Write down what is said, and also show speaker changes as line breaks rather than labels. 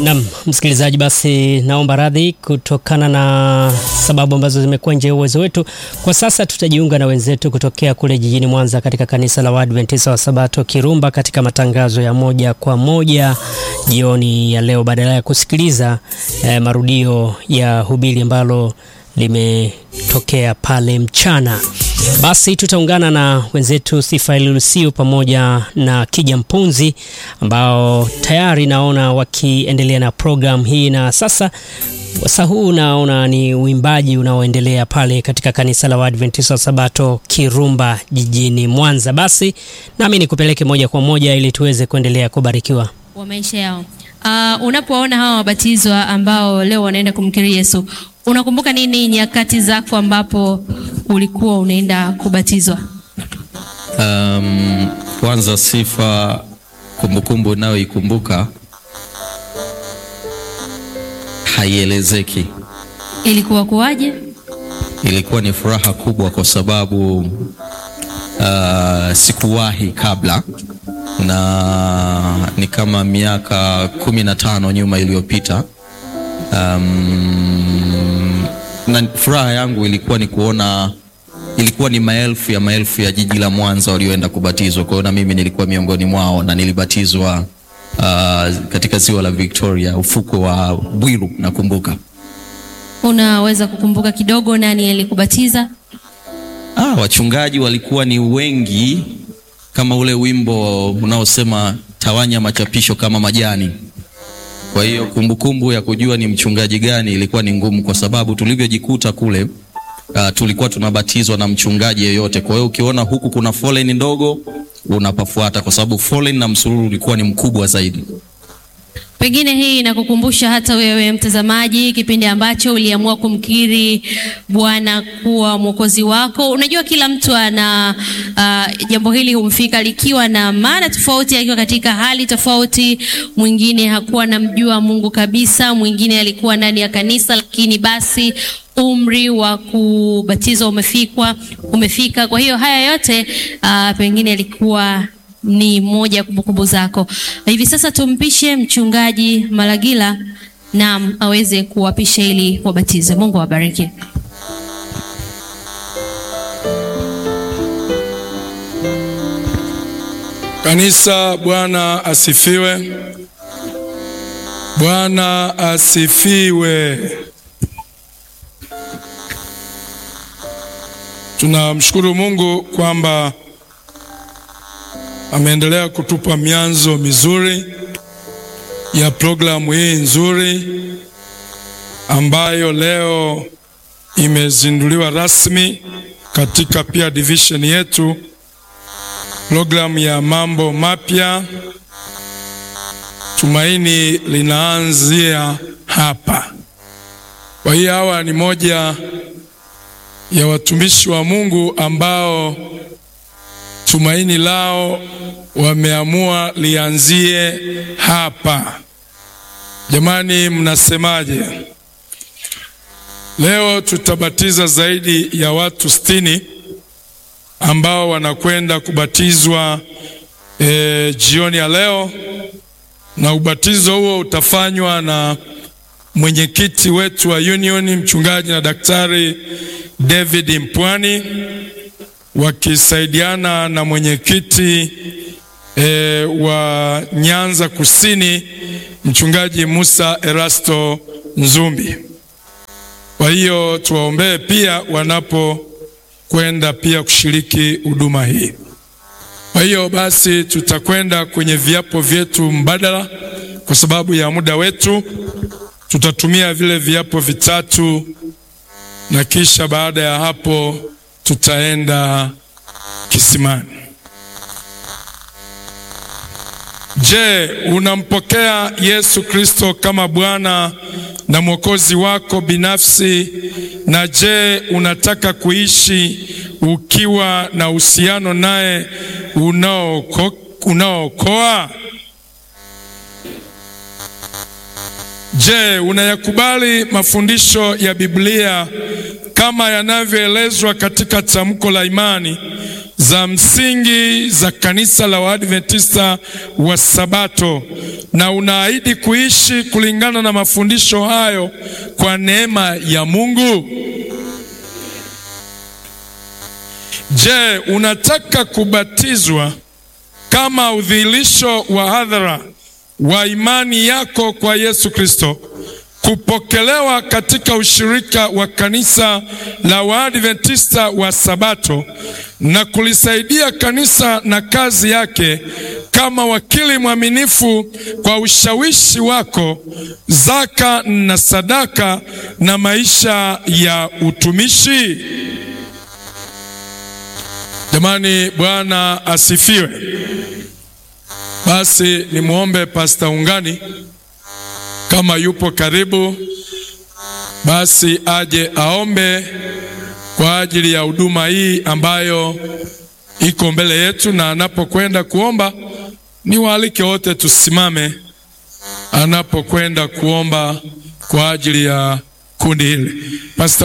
Naam, msikilizaji, basi naomba radhi kutokana na sababu ambazo zimekuwa nje ya uwezo wetu. Kwa sasa tutajiunga na wenzetu kutokea kule jijini Mwanza katika kanisa la Waadventista wa Sabato Kirumba katika matangazo ya moja kwa moja jioni ya leo, badala ya kusikiliza eh, marudio ya hubiri ambalo limetokea pale mchana. Basi tutaungana na wenzetu Sifa Lusiu pamoja na Kija Mpunzi ambao tayari naona wakiendelea na programu hii, na sasa wasa huu naona ni uimbaji unaoendelea pale katika kanisa la Waadventista wa Sabato Kirumba jijini Mwanza. Basi nami nikupeleke moja kwa moja ili tuweze kuendelea kubarikiwa
wa maisha yao. Uh, unapoona hawa wabatizwa ambao leo wanaenda kumkiri Yesu, unakumbuka nini nyakati zako ambapo ulikuwa unaenda kubatizwa?
Um, kwanza sifa, kumbukumbu unayoikumbuka haielezeki.
Ilikuwa kuwaje?
Ilikuwa ni furaha kubwa kwa sababu uh, sikuwahi kabla na ni kama miaka kumi na tano nyuma iliyopita. Um, na furaha yangu ilikuwa ni kuona, ilikuwa ni maelfu ya maelfu ya jiji la Mwanza walioenda kubatizwa. Kwa hiyo na mimi nilikuwa miongoni mwao na nilibatizwa uh, katika ziwa la Victoria, ufuko wa Bwiru nakumbuka.
Unaweza kukumbuka kidogo nani alikubatiza?
Ah, wachungaji walikuwa ni wengi kama ule wimbo unaosema tawanya machapisho kama majani. Kwa hiyo kumbukumbu ya kujua ni mchungaji gani ilikuwa ni ngumu, kwa sababu tulivyojikuta kule uh, tulikuwa tunabatizwa na mchungaji yeyote. Kwa hiyo ukiona huku kuna foleni ndogo unapafuata, kwa sababu foleni na msururu ulikuwa ni mkubwa zaidi.
Pengine hii inakukumbusha hata wewe mtazamaji, kipindi ambacho uliamua kumkiri Bwana kuwa mwokozi wako. Unajua, kila mtu ana uh, jambo hili humfika likiwa na maana tofauti, akiwa katika hali tofauti. Mwingine hakuwa namjua Mungu kabisa, mwingine alikuwa ndani ya kanisa, lakini basi umri wa kubatizwa umefikwa umefika. Kwa hiyo haya yote uh, pengine alikuwa ni moja ya kumbukumbu zako. Hivi sasa tumpishe mchungaji Malagila nam aweze kuwapisha ili wabatize. Mungu awabariki.
Kanisa, Bwana asifiwe. Bwana asifiwe. Tunamshukuru Mungu kwamba ameendelea kutupa mianzo mizuri ya programu hii nzuri ambayo leo imezinduliwa rasmi katika pia division yetu, programu ya mambo mapya. Tumaini linaanzia hapa. Kwa hiyo hawa ni moja ya watumishi wa Mungu ambao tumaini lao wameamua lianzie hapa. Jamani, mnasemaje? Leo tutabatiza zaidi ya watu sitini ambao wanakwenda kubatizwa e, jioni ya leo, na ubatizo huo utafanywa na mwenyekiti wetu wa Union, mchungaji na daktari David Mpwani wakisaidiana na mwenyekiti e, wa Nyanza Kusini mchungaji Musa Erasto Nzumbi. Kwa hiyo tuwaombee pia wanapokwenda pia kushiriki huduma hii. Kwa hiyo basi tutakwenda kwenye viapo vyetu mbadala kwa sababu ya muda wetu. Tutatumia vile viapo vitatu na kisha baada ya hapo tutaenda kisimani. Je, unampokea Yesu Kristo kama Bwana na Mwokozi wako binafsi? Na je, unataka kuishi ukiwa na uhusiano naye unaookoa? Je, unayakubali mafundisho ya Biblia kama yanavyoelezwa katika tamko la imani za msingi za kanisa la Waadventista wa Sabato na unaahidi kuishi kulingana na mafundisho hayo kwa neema ya Mungu? Je, unataka kubatizwa kama udhihirisho wa hadhara wa imani yako kwa Yesu Kristo, kupokelewa katika ushirika wa kanisa la Waadventista wa Sabato na kulisaidia kanisa na kazi yake kama wakili mwaminifu kwa ushawishi wako, zaka na sadaka na maisha ya utumishi? Jamani, Bwana asifiwe. Basi nimwombe Pasta Ungani kama yupo karibu, basi aje aombe kwa ajili ya huduma hii ambayo iko mbele yetu, na anapokwenda kuomba, ni waalike wote tusimame anapokwenda kuomba kwa ajili ya kundi hili. Pasta